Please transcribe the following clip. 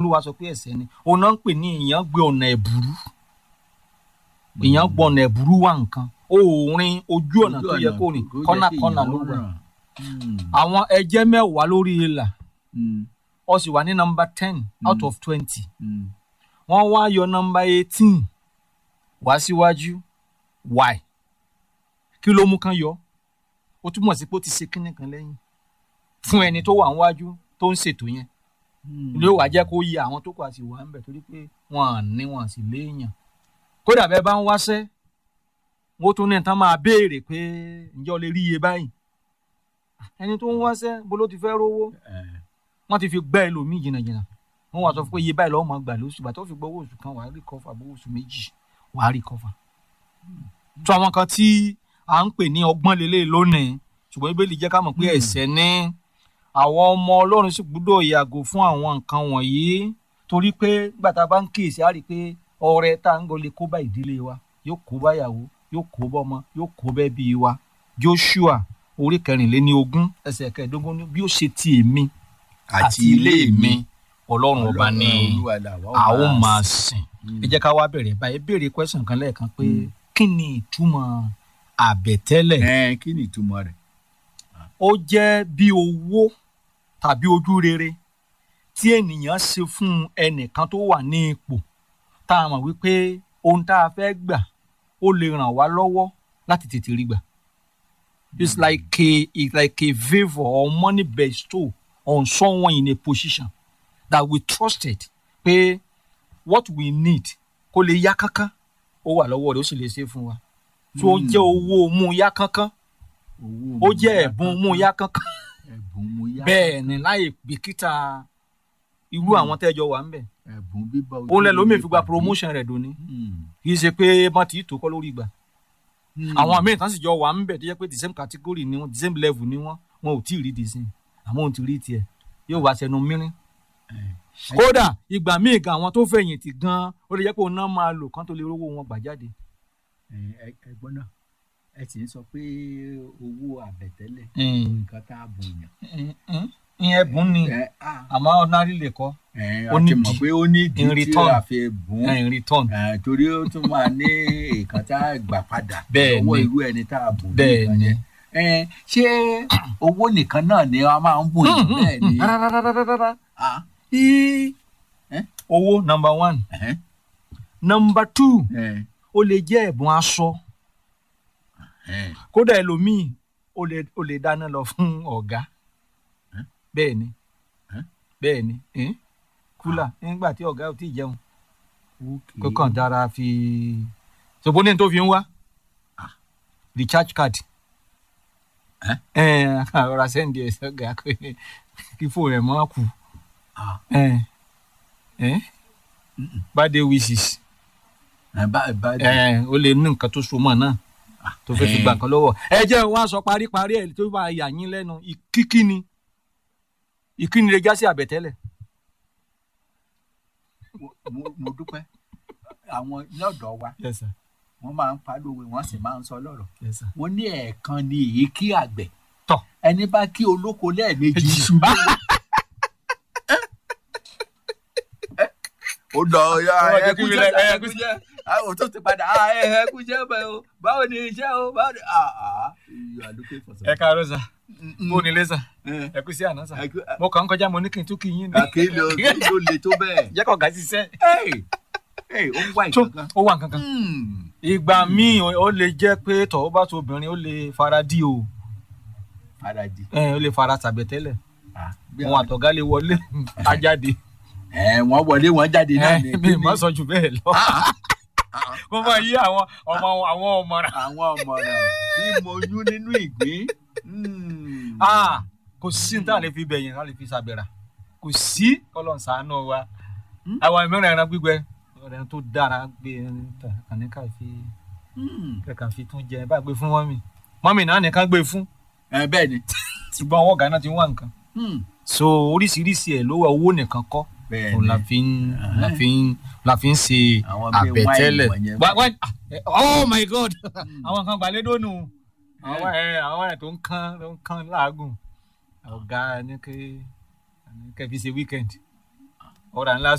olúwa sọ pé ẹ̀ṣẹ̀ ni òun náà ń pè ní ìyàn gbé ọ̀nà ẹ̀bùrú ìyàn gbọ́ ọ̀nà ẹ̀bùrú wà nǹkan òòrin ojú ọ̀nà tó yẹ kó rìn kọ́nà kọ́nà ló wà àwọn ẹjẹ́ mẹ́wàá lórí ìlà ó sì wà ní nọmba ten out of twenty wọ́n wá yọ nọmba eighteen wá síwájú why kí ló mú kán yọ ó túmọ̀ sí pé ó ti ṣe kínní kan lẹ́yìn fún ẹni tó wà níwájú tó ń ṣètò yẹn ló wàá jẹ́ kó yẹ àwọn tó kù àti wà ń bẹ̀ torí pé wọ́n à ní wọ́n à sì léèyàn kódà bẹ́ẹ̀ bá ń wáṣẹ́ wọ́n tún ní nǹkan máa béèrè pé ǹjẹ́ o lè rí iye báyìí ẹni tó ń wáṣẹ́ bó ló ti fẹ́ rówó wọ́n ti fi gbẹ́ ẹlòmíì jìnnàjìnnà wọ́n wá sọ fún pé iye báyìí lọ́wọ́ máa gbà lóṣù bàtọ́ fi gbọ́ owó oṣù kan wàá rí kọ́fà bó oṣù méjì wàá rí kọ́fà. tó àwọn kan tí à ń pè ní ọgbọ́n lélẹ̀ lónìí ṣùgbọ́n ibẹ̀ lè jẹ́ ká mọ̀ pé ẹ̀ṣẹ̀ ní àwọn ọmọ ọlọ́run sì gbúdọ̀ yàgò fún àwọn nǹkan wọ̀nyí torí pé gbàtà bá ń kíyèsí á rí i pé ọrẹ tá à ń gọlé kó bá ìdílé wa yóò kó báyàwó yóò kó bọ́mọ yóò kó bẹ́bí wa Joshua orí kẹrìnléní ogún ẹsẹ̀ kẹẹ̀ẹ́dógún ní bí ó ṣe ti èmi àti ilé mi ọlọ́run ọba ni a ó máa sìn ẹ jẹ́ ká wá bẹ̀rẹ̀ báyìí béèrè question kan lẹ́ẹ̀kan pé kí ni ìtumọ̀ àbẹ̀tẹ́lẹ̀ ẹ kí ni ìtumọ̀ rẹ̀. ó jẹ́ bí owó tàbí ojú rere tí ènìyàn ṣe fún ẹnìkan tó wà ní ipò tá a mọ̀ wípé ohun tá a fẹ́ gbà ó lè ràn wá lọ́wọ́ láti tètè rí gbà. it's like a it's like a favour or money bestow on someone in a position that we trusted pé what we need kó lè yá kánkán ó wà lọ́wọ́ rẹ̀ ó sì lè ṣe fún wa. so ó jẹ́ owó mú yá kánkán ó jẹ́ ẹ̀bùn mú yá kánkán ẹ̀bùn mú yá bẹ́ẹ̀ ni láì bìkítà irú àwọn tẹ́jọ wà ń bẹ̀. ẹ̀bùn bíbá ojú òun lẹ lómi rere fi gba pàdé. promotion rẹ̀ dòní Hmm. kì í ṣe pé bọ́n ti tó kọ́ lórí ìgbà Hmm. àwọn míì tán sì jọ wà ń bẹ̀ tó jẹ́ pé the same category ni wọ́n the same level ni wọ́n wọn ò tí ì rí the same àmọ́ òun ti rí tiẹ̀ yóò wá sẹnu mìíràn kódà ìgbà míì gan àwọn tó fẹ̀yìntì gan ó lè jẹ́ pé òun náà máa lò kán tó lè rówó wọn gbà jáde. Ẹ- ẹ- ẹ̀gbọ́n náà ẹ sì ń sọ pé owó àbẹ̀tẹ́lẹ̀ Mm. nǹkan tá a bùn yàn. ìyẹn ẹ̀bùn ni ẹ á àmọ́ ordinary lè kọ́ ẹ ó a ní ti mọ̀ di- pé ó ní ìdí in tí return. a fi bùn in return. ẹ, torí ó tún máa ní nǹkan tá a gbà padà Bẹ́ẹ̀ lọ́wọ́ ni. irú ẹni tá a bùn bẹ́ẹ̀ nìkan ni. yẹn. Ẹ, ṣé owó nìkan náà ni a máa ń bùn yàn bẹ́ẹ̀ ni. rárárárárá. Ah, Í- Eh? owó number one ẹ̀hẹ́n, number two ẹ̀, ó lè jẹ́ ẹ̀bùn aṣọ ẹ̀, kódà ẹlòmíì ó lè ó lè dáná lọ fún ọ̀gá Eh? bẹ́ẹ̀ ni Eh? bẹ́ẹ̀ ni eh? kúlà nígbà tí ọ̀gá ò tí ì jẹun okay. kó kàn dára fi ṣòbó ní tó fi ń wá recharge card Eh? ẹ ọ̀rọ̀ sẹ́ndì ẹ̀ sọ́gà pé kí fóònù ẹ̀ mọ́ kù Ah, ẹ ẹ Mm-mm. birthday wishes ẹ, bá- bá- ẹ ó lè ní nǹkan tó so mọ́ náà tó fẹ́ fi Eh. gbà kan lọ́wọ́ ẹ jẹ́ wá sọ paríparí ẹ̀ tó bá yà yín lẹ́nu ìkíkíni ìkíni lè já sí àbẹ̀tẹ́lẹ̀ mo- mo- mo dúpẹ́ àwọn lọ́dọ̀ wa yes sir wọ́n máa ń palówe wọ́n sì máa ń sọ lọ́rọ̀ yes sir wọ́n ní ẹ̀ẹ̀kan ni èyí kí àgbẹ̀ tọ̀ ẹni bá kí olóko lẹ́ẹ̀mejì ṣubú. ó dọ̀ ya Ó wá jẹ́ kí ẹkú mi jẹ́ lẹ- ẹkú jẹ́ àwọn tó ti padà "Ah, ẹ ẹkú jẹ́ bẹ́ẹ̀ o báwo ni iṣẹ́ o báwo ni ah ah you are looking for ẹ something. káàárọ̀ sà Mm-mm. bó ni lé sà Eh, ẹ kú sí àná sà ẹkú- mo kàn ń kọjá mo ní kí n tún kí yín ni àkéèlò kí ló le tó bẹ́ẹ̀. jẹ́ kọ̀ gà ṣiṣẹ́ Hey, hey, ó ń wá tó ìkankan. ó wà nǹkan kan Hmm. ìgbà míì ó lè jẹ́ pé tọ̀wọ́ bá tó obìnrin ó lè fara dí o Fàràdì. ẹ ó lè fara tàbẹ̀tẹ́lẹ̀ Ah, bí wọn àwọn- àtọ̀gá lè wọlé ajáde ẹ wọ́n wọlé wọ́n jáde náà ní ẹ mi má sọ jù bẹ́ẹ̀ lọ Ah, ah, wọ́n máa yí àwọn ọmọ àwọn ọmọràn àwọn ọmọràn tí mo yún nínú ìgbín. Hmm. Ah, kò sí ní tá a lè fi bẹ̀yìn ká lè fi ṣàbẹ̀rà kò sí kọ́lọ́n ṣàánú wa Hmm? àwọn ìmọ̀ràn ẹran gbígbẹ ẹran tó dára gbé ẹni tà kàní ká fi Hmm. kẹ̀kà fi tún jẹ bá gbé fún mọ́mì mọ́mì náà nìkan gbé fún ẹ bẹ́ẹ̀ ni. ṣùgbọ́n ọwọ́ gánà ti ń wá nǹkan Hmm. so oríṣiríṣi ẹ̀ ló wà owó nìkan kọ́ bẹ́ẹ̀ òun la ni. fi ń la fi ń la fi ń ṣe Àwọn bíi àbẹ̀tẹ́lẹ̀ wáìnì wọ̀nyẹn. Wá- wá- ah, eh, oh my god Hmm. àwọn kan gbàlédò nù Eh. àwọn ẹ àwọn ẹ tó ń kán tó ń kán láàgùn ọ̀gá ní kẹ́ ní kẹ́ fi ṣe weekend ọ̀rà ńlá